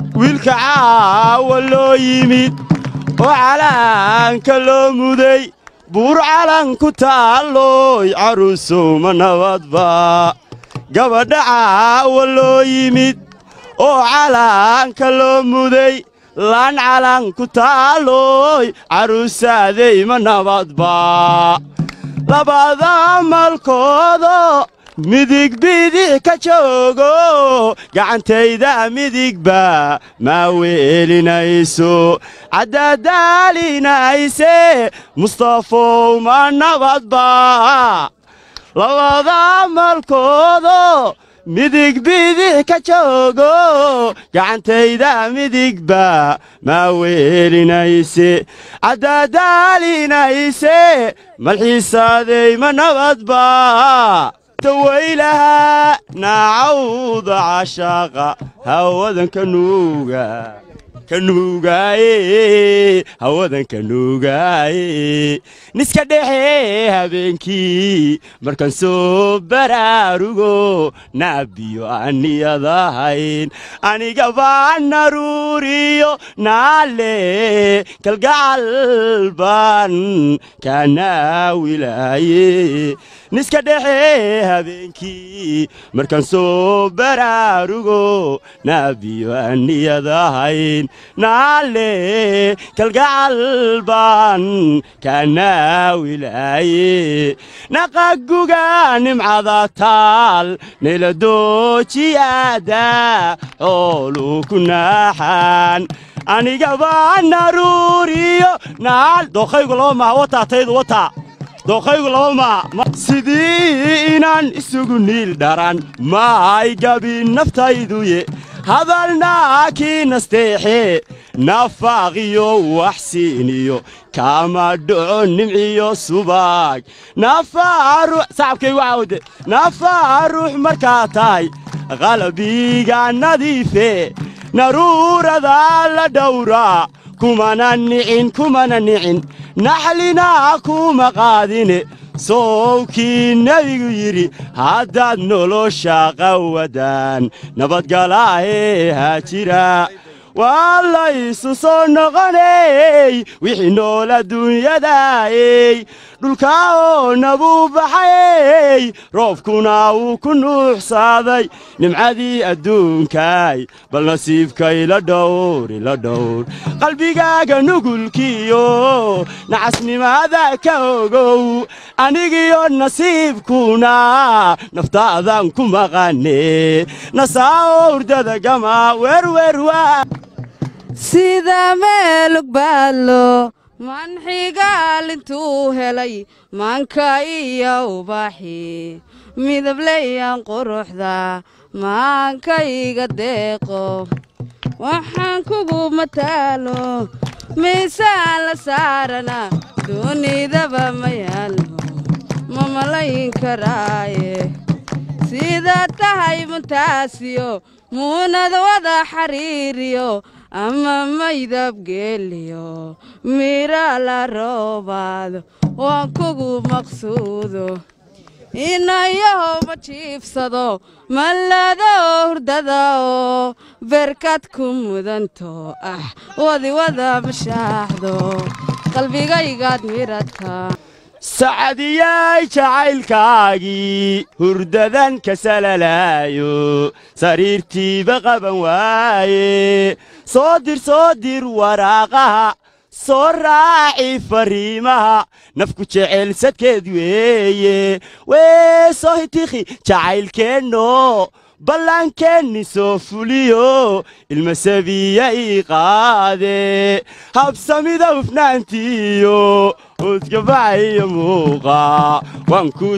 wiilka caawa loo yimid oo calaanka loo muday buur calan ku taalloy carruusow ma nabadba gabadha caawa loo yimid oo calaanka loo muday laan calan ku taalloy carruusaaday ma nabadba labada malkoodo midig bidix ka joogo gacantayda midigba maa weelinayso caddadaalinayse mustafow ma nabadba labada malkoodo midig bidix ka joogo gacantayda midigba maa weelinayse caddadaalinayse malxiisaaday ma nabadba tawaylaha naacawda cashaaqa hawadan ka nuuga ka nuugaaye hawadan ka nuugaaye niska dhexe habeenkii markaan soo baraarugo naabiyo aaniyadahayn aniga baa naruuriyo naale kalgacal baan kaa naawilaaye niska dhexe habeenkii markaan soo baraarugo naabiyo aaniyadahayn naale kalgacal baan kaa naawilaaye naqaguga nimcada taal nayladoojiyaada xooluu ku naaxaan aniga baa naruuriyo naal dookhaygu laba maha wataa taydu wataa dookhaygu laba maa sidii inaan isugu niil dharan maay gabi naftayduye hadalnaa kii nasteexe nafaaqiyo waxsiiniyo kama dhaco nimciyo subaag nafaaruuxsacabkaygucaawde nafaa ruux markaa tahay qalabiga nadiife naruurada la dhowraa kumana nicin kumana nicin naxlina kuma qaadine sowkii nebigu yidhi haddaad nolosha qawadaan nabadgalaahe haajira waa laysu soo noqoney wixii nool adduunyadaayey dhulkaa oo nabuu baxayey roobkuna wuu ku nuuxsaaday nimcadii adduunkaay bal nasiibkay la dhowr ila dhowr qalbigaaga nugulkiyo nacasnimada ka ogow anigiyo nasiibkuna naftaadan ku maqane nasaao hurdada gama werwerwaa sida meelug baadlo manxigaal intuu helay maanka iyo ubaxi midableyan quruxda maankayga deeqo waxaan kugu mataalo miisaan la saarana duunidaba ma yaallo ma malayn karaaye sidaad tahay muntaasiyo muunad wada xariiriyo ama maydabgeeliyo mira la roobaado waan kugu maqsuudo inayaho ma jiifsado mallado hurdada oo berkad ku mudanto ah wadiwada mashaaxdo qalbigaygaad miradka sacadiyay jacaylkaagii hurdadan ka salalaayo sariirtiiba qaban waaye soo dir soo dir waraaqaha soo raaci fariimaha nafku jecelsadkeed weeye wee soo hitikhi jacaylkeenno ballaankeenni soo fuliyo ilmasabiya ii qaade habsamida hufnaantiiyo udgabacayo muuqa waan kuu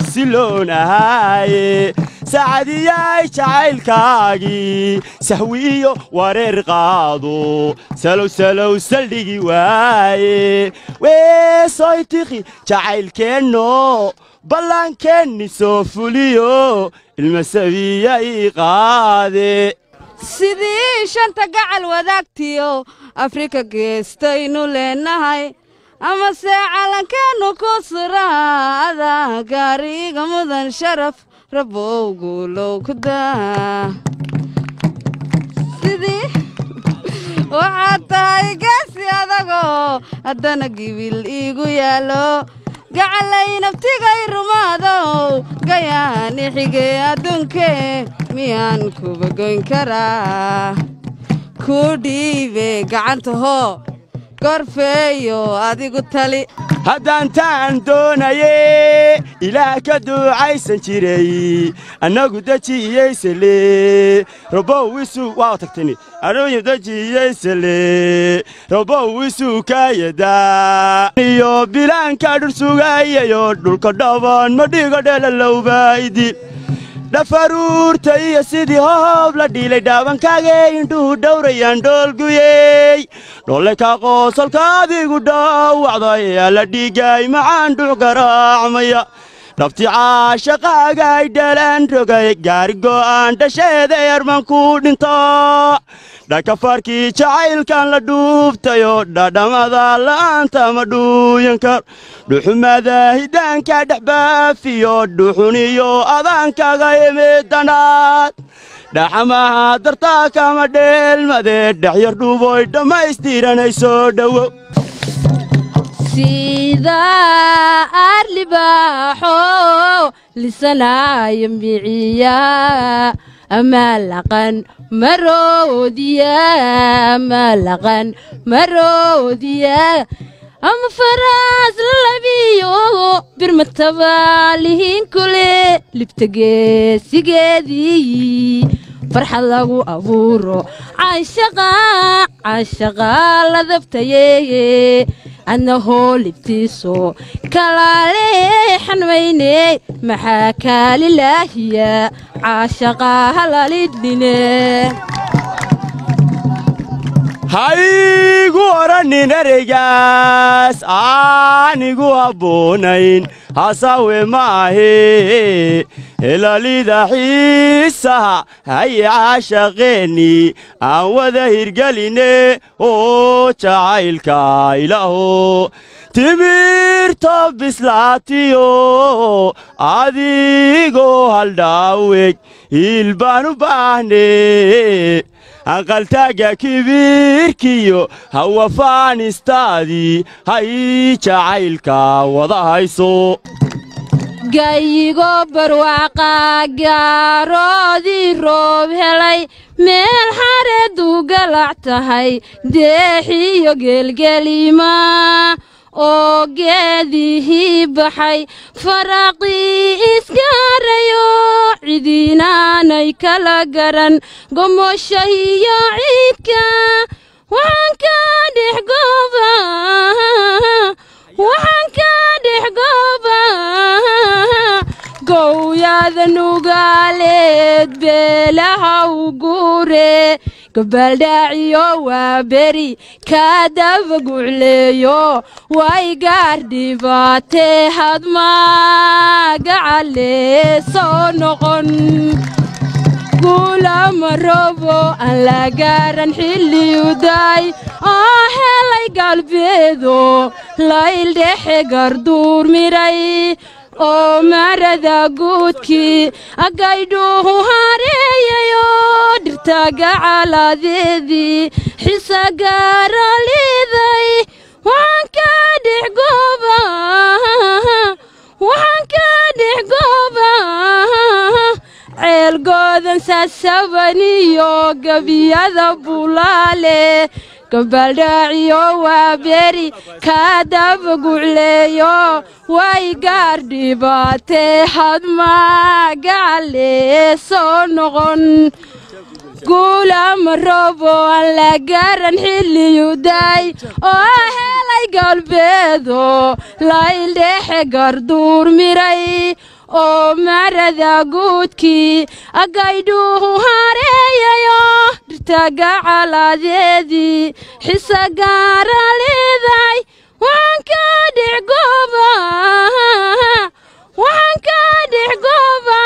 siloonahaye sacadiyay jacaylkaagii sahwiiyo wareer qaado salow salow saldhigi waaye wee soo hitikhi jacaylkeenno ballaankeenni soo fuliyo ilmasabiya ii qaade sidii shanta gacal wadaagtiyo afrika geestaynu leenahay amase calankeennu ku suraada gaariga mudan sharaf rabowguulow ku daa sidii haddana gibil iigu yaallo gacalay naftigay rumaadow gayaani xige adduunkee miyaan kuba goyn karaa ku dhiibe gacanta hoo gorfeeyo adigu tali haddaan taan doonaye ilaah ka duucaysan jiray annagu dejiiyeysele robow isuu waa tagtani anugu dejiiyeysele robow isuu kaayadaa iyo bilaanka dhursugayayo dhulka dhaban madhiga dhelalowbaydil dhafaruurta iyo sidii hoob la dhiilay dhaabankaagee indhuhu dhowrayaan dhoolguyey dholle ka qoosolkaadigu dhowacday alla dhiigay macaan dhuux garaacmaya dhabti caashaqaagay dhalan rogay gaari go'aan dhasheeda eerman ku dhinto dhakafarkii jacaylkan la dhuubtayo dhadhamada la'aanta ma dhuuyan kar dhuxumada hidaanka dhexbaafiyo dhuxuniyo adaankaga imidanaad dhaxamaha dartaa kama dheelmadee dhexyar dhuuboy dhammaystiranay soo dhowo sida arlibaaxo lisanaayo miciya amalaqan maroodiya amalaqan maroodiya ama faraas lalabiyo birmataba lihiin kule libtageesigeedii farxad lagu abuuro canshaqa canshaqa la dabtaye adna hoolibtiiso kalaale xanmayne maxaa kaalilaahiya caashaqa halalidhine haygu odhannin ereygaas aanigu habboonayn hasawe ma ahee helalida xiisaha haye caashaqeenni aan wada hirgeline oo jacaylka ilaaho timirta bislaatiyo adigoo haldhaaweg hiilbaan u baahne aqaltaaga kibirkiyo hawafaanistaadii hay jacaylka wada hayso gayigo barwaaqa gaaroodii roob helay meel xareedu galac tahay deexiyo geelgelima oo geedihii baxay faraqii iskaarayo cidiinaanay kala garan gomosha iyo ciidka waxaan ka dhex gooba waxaan ka dhex gooba gowyada nugaaleed beelaha u guure gabaldhaaciyo waa beri kaadaba gucleeyo way gaar dhibaatee hadmaagacale soo noqon guulama robo aan la gaaran xilliyuday oo helay galbeedo layldhexe garduur miray oo marada guudkii agaydhuuhu hareeyayo dhirta gacaladeedii xisa gaara liiday waxaan ka dhex gooba waxaan ka dhex gooba ceelgoodan saasabaniyo gebiyada bulaale gabaldhaaciyo waa beri kaadaba gucleeyo way gaar dhibaatee hadmaagacale soo noqon guulama robo aan la gaaran xilliyuday oo helay galbeedo layldhexe garduur miray oo marada guudkii agaydhuuhu hareeyayo dhirta gacaladeedii xisa gaara leeday waxaan ka dhex gooba waxaan ka dhex gooba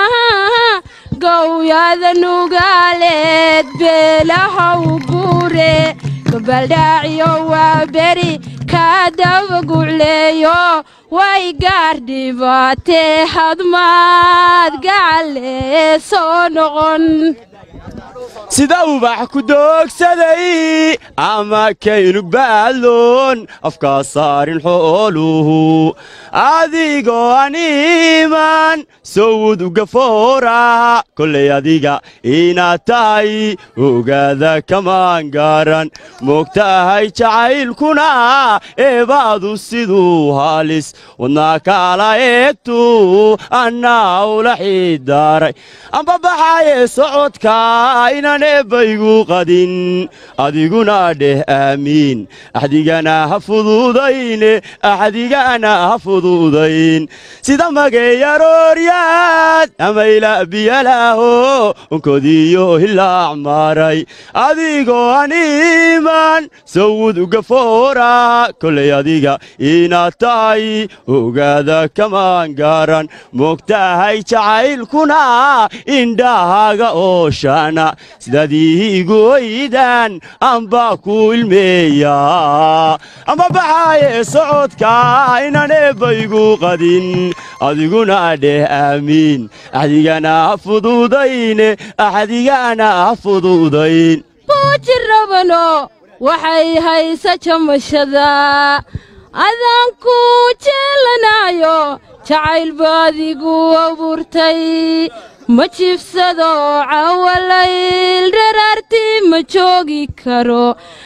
gowyada nugaaleed beelaha u guure gabaldhaaciyo waa beri kaadaba gucleeyo way gaar dhibaatee hadmaad gacale soo noqon sida ubax ku doogsaday ama kaynu baadloon afkaa saarin xooluhu adigoo an iiman sowud ugafoora kollay adiga inaad tahay ogaada kamaan gaaran moogtahay jacaylkuna eebaadu siduu halis wadnaa kaala eegtu annaa ula xidaaray amba baxaye socodka inaan eebbaygu qadin adiguna dheh aamiin axdigana ha fududayne axdigana ha fududayn sida mageeyarooryaad amayla biyalaaho onkodiyo hilaac maaray adigoo an iiman sawud ugafoora kolay adiga inaad tahay ogaada kamaan gaaran moogtahay jacaylkuna indhahaaga ooshana sidaadiigu oydan amba ku ilmeeya amba baxaaye socodka inaan eebbaygu qadin adiguna dheh aamiin axdigana ha fududayne axdigana ha fududayn buujirabano waxay haysa jamashada adaanku jeelanaayo jacayl baadigu abuurtay ma jiifsado cawalayl dharaartii ma joogi karo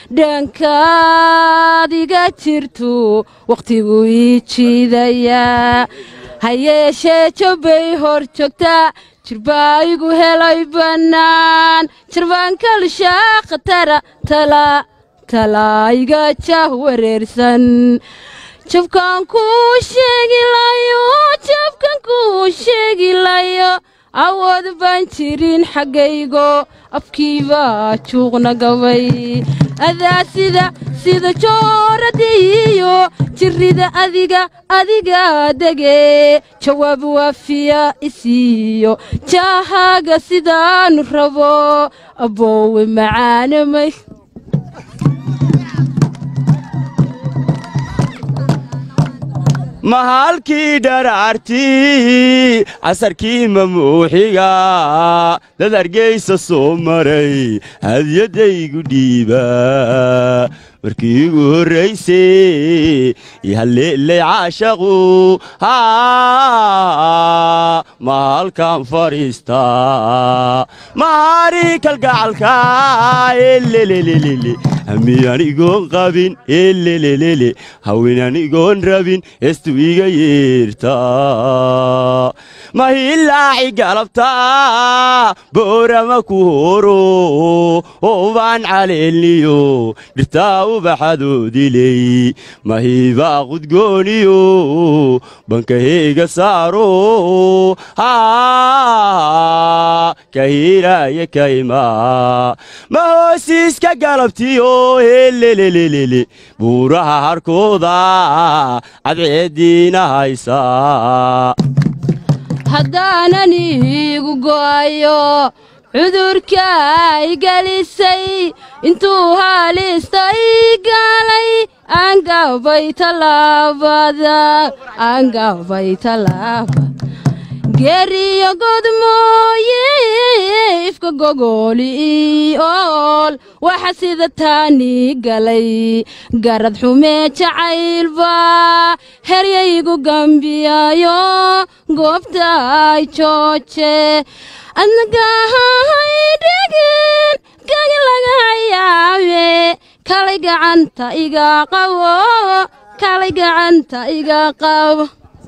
dhankaadiga jirtu wakhtigu ii jiidayaa ha yeeshee jabbay hor joogtaa jirbaa igu helay bannaan jirbaan kalshaa khatara tala talaiga jah wareersan jabkan kuu sheegilayo jabkan kuu sheegilayo awood baan jirin xaggaygo afkiibaa juuqna gabay adaa sida sida jooradiiyo jirrida adiga adiga dege jawaab waafiya isiiyo jaahaaga sidaanu rabo aboowe macaanamay mahalkii dharaartii casarkii mamuuxiga dad argaysa soo maray hadyadaygu dhiiba markii igu horraysay ihaleelay caashaqu mahalkan fadhiistaa mahari kalgacalka elelelelele hami anigoon qabin elelelele hawin anigoon rabin hestu iga yeertaa mahilaaci galabta boorama ku horo oobaan caleelniyo dhirtaa ubaxadoodiley mahibaa qudgooniyo bankaheega saaro kahiraya kaymaa ma hoosiiska galabtiyo helelelelele buuraha harkooda cadceediina haysaa haddaanan iigu go'ayo cudurka i gelisay intuu haalista ii gaalay aangabay tallaabada aangabay tallaaba geeriyo god mooye ifka gogooli ii ool waxa sida taanii galay garad xumee jacaylba heryaygu gambiyayo goobta ay jooje adnagahay dhegin gagi laga hayaabe kalay gacanta iga qabo kalay gacanta iga qabo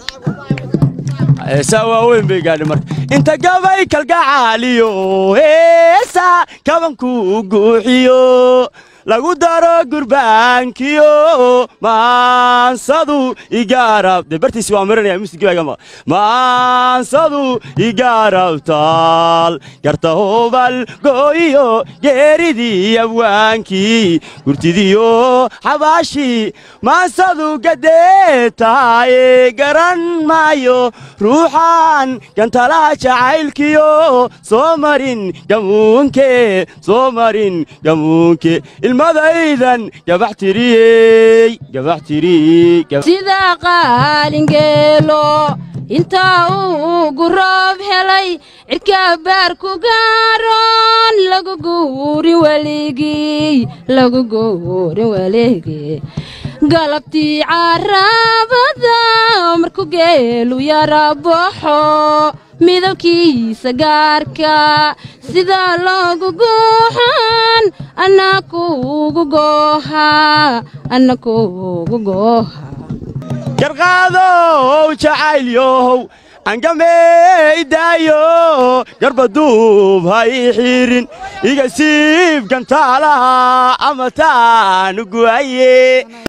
heesaa waaweyn bay gaadhi marka inta gabay kalgacaaliyo heesa kabankuu guuxiyo lagu daro gurbaankiyo maansadu igaarab dee bartiisi waa marinaya musligibaaga maansadu igaarabtaal garta hobal gooyo geeridii abwaankii gurtidiyo xabaashii maansadu gadee tahaye garan maayo ruuxan gantalaha jacaylkiyo soo marin gamuunke soo marin gamuunke ilmadaydan gabax tiriyey gabax tiriyey sida qaalingeelo intaa uugu roob helay cirkaa baar ku gaaroon lagu guurin weligii lagu guurin weligii galabtii caraabada markuu geelu yara baxo midabkiisa gaarka sidaa loogu goohan anna kuugu gooha anna kuugu gooha garqaadow jacaylyow angameydaayo garbaduub ha ii xiirin iga siib gantaalaha ama taanu gu'aye